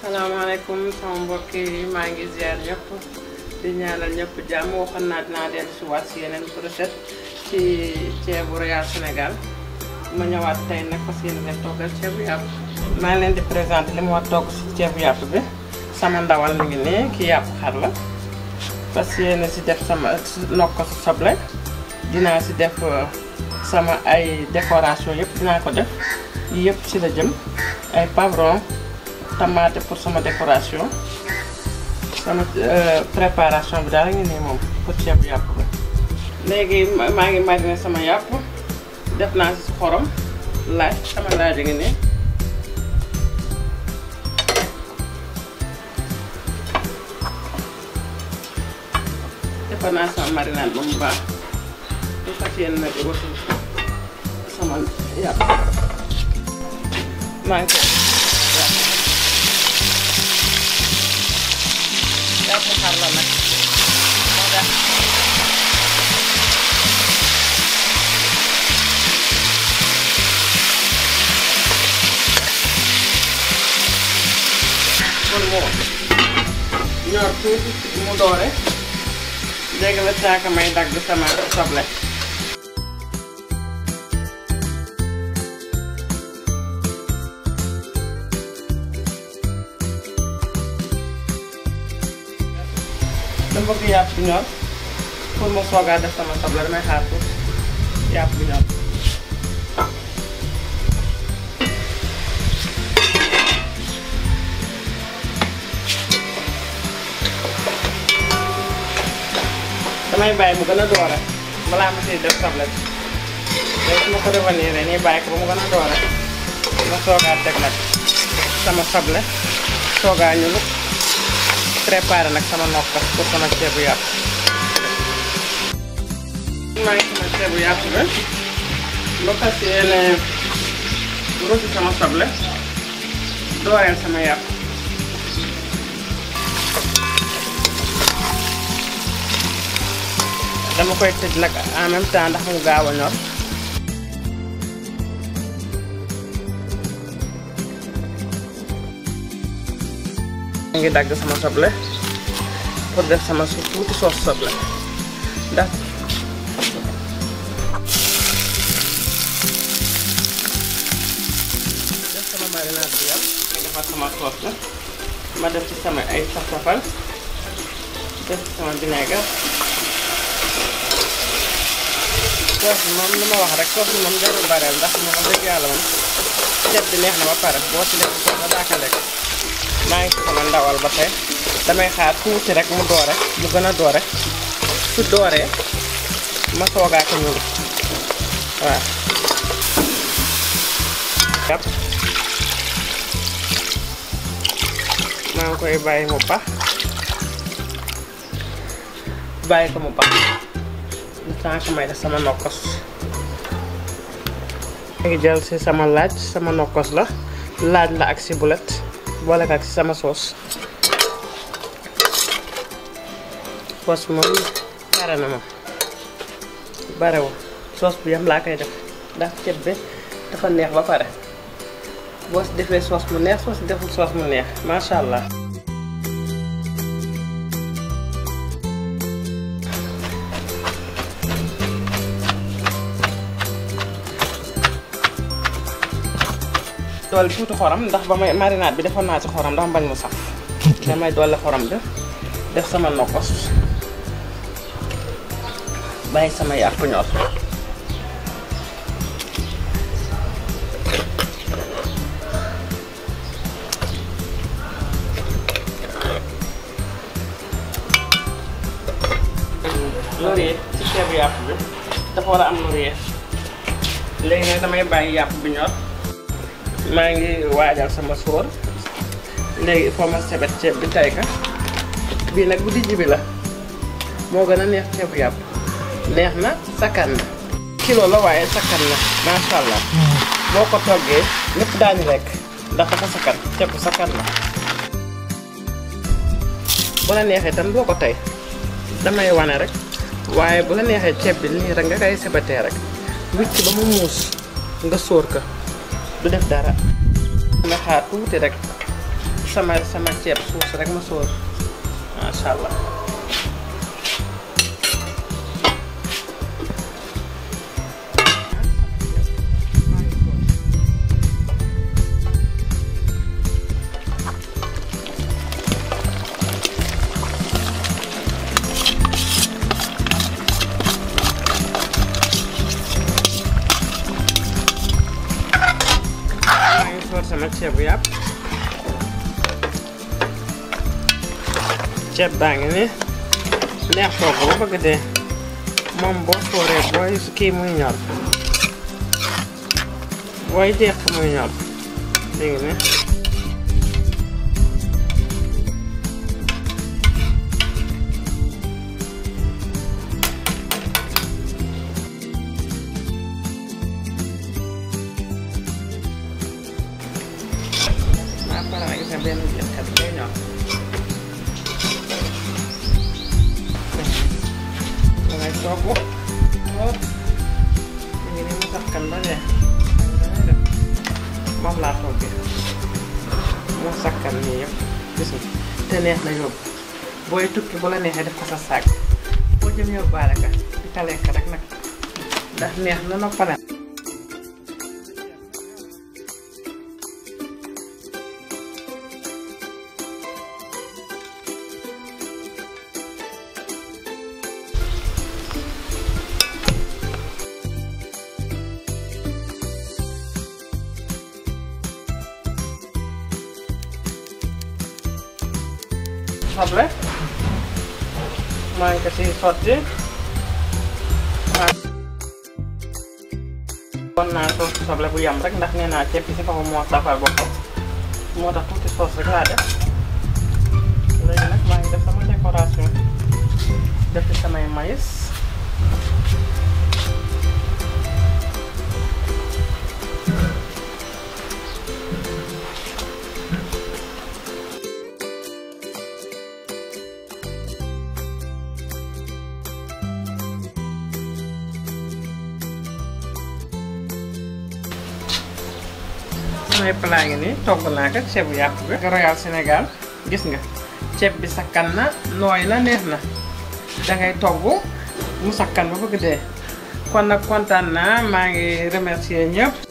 salaamaaleykum sama mbokk yi maa ngi ziar ñëpp di ñaanal ñëpp jàmm waxoon naa dinaa dellu si waat si yeneen recette ci ceebu Royal Sénégal ma ñëwaat tey nag fas yéene leen toggal ceebu yàpp. maa ngi leen di présenté li ma war togg si ceebu yàpp bi sama ndawal mi ngi nii ki yàpp xar la fas yéene si def sama nokk ko si soble dinaa si def sama ay décoration yëpp dinaa ko def yii yëpp si la jëm ay pavron tomate pour sama décoration sama préparation bi daal ngi nii moom pour ceebu yàpp bi léegi maa ngi mariner sama yàpp def naa si xorom laaj sama laaj a ngi nii defar naa sama marinade ba mu baax bu fas yéene nag rosi sama yàpp maa ngi ko yàpp xar la nag moo tax kon moo ñor tuuti mu doore léegi la caaka may dagg sama soble dama bëgg yàpp bi ñor pour ma soogaa def sama soble damay xaar pour yàpp bi ñor damay bàyyi mu gën a doore balaa ma siy def soble bi léegi su ma ko revenir nii bàyyi ko ba mu gën a doore ma soogaa teg nag sama soble soogaa ñu lu préparé nag sama nokkas pour sama ceebu yàpp maa ngi sama ceebu yàpp bi ba fas yéene rosi sama soble dooreel sama yàpp dama koy tëj nag en même temps ndax mu gaaw a ñor mu ngi dagg sama soble pour def sama su tuuti soos soble ndax def sama marinade bi yam ma defar sama soos la ma def ci sama ay saf-safal def ci sama vinaigre soos bi moom li ma wax rek soos bi moom jarul bareel ndax moom wax dëgg yàlla moom ceeb bi neex na ba pare boo ci lekk soos ba daaka lekk maa ngi ci sama ndawal ba tey damay xaar tuuti rek mu doore mu gën a doore su dooree ma soogaa ko ñuul waaw yàpp maa ngi koy bàyyi mu pax bàyyi ko mu pax lu tànk may def sama nokkos léegi jël si sama laaj sama nokkos la laaj la ak si bulet boole ko ak si sama soos soos moom pare na moom barewul soos bu yam laa koy def ndax ceeb bi dafa neex ba pare boo si defee soos mu neex soo si deful soos mu neex macha allah. doole tuuti xorom ndax ba may marinade bi defoon naa ci xorom ndax bañ mu saf damay doole xorom bi def sama nokkos bàyyi sama yàpp ñor laurier ci ceebu yàpp bi dafa war a am laurier léegi nag damay bàyyi yàpp bi ñor maa ngi waajal sama sóor léegi il faut ma sebet ceeb bi tay ka bii nag bu dijj bi la moo gën a neex ceebu yàpp neex na sakkan na kilo la waaye sakkan na macha allah boo ko toggee lépp daañu lekk ndax dafa sakkan ceeb bu sakkan la bu la neexee tam boo ko tey damay wane rek waaye bu la neexee ceeb bi nii rek nga koy sebetee rek wicc ba mu muus nga sóor ko du def dara nga xaar tuuti rek sama sama ceeb suus rek ma sóor macha allah. maa ngi soor sama ceebu yàpp ceeb baa ngi ni neex togg ba bëgg dee moom boo sooree booy kii muy ñor booy jeex muy ñor léegi ni maa pare na gis nga benn jëkkat day ñor dangay togg lool mu ngi ni mu sakkan ba dee dangay def moom laa toggee mu sakkan nii yëpp gis nga te neex na yóbbu booy tukki bu la neexee def ko sa saag boo jëm yóbbaale ka di ka lekk rek nag ndax neex na noppale soble maa ngi ko si sotti waaw kon naa soos soble bu yam rek ndax nee naa ceeb bi si kaw moo safal boppam moo tax tuuti soos rek laa def léegi nag maa ngi def sama décoration def ci samay maïs samay plat ngi nii togg naa ko ceebu yàpp bi Royal Sénégal gis nga ceeb bi sakkan na nooy na neex na dangay togg mu sakkan ba bëgg dee kon nag kontaan naa maa ngi remercier ñëpp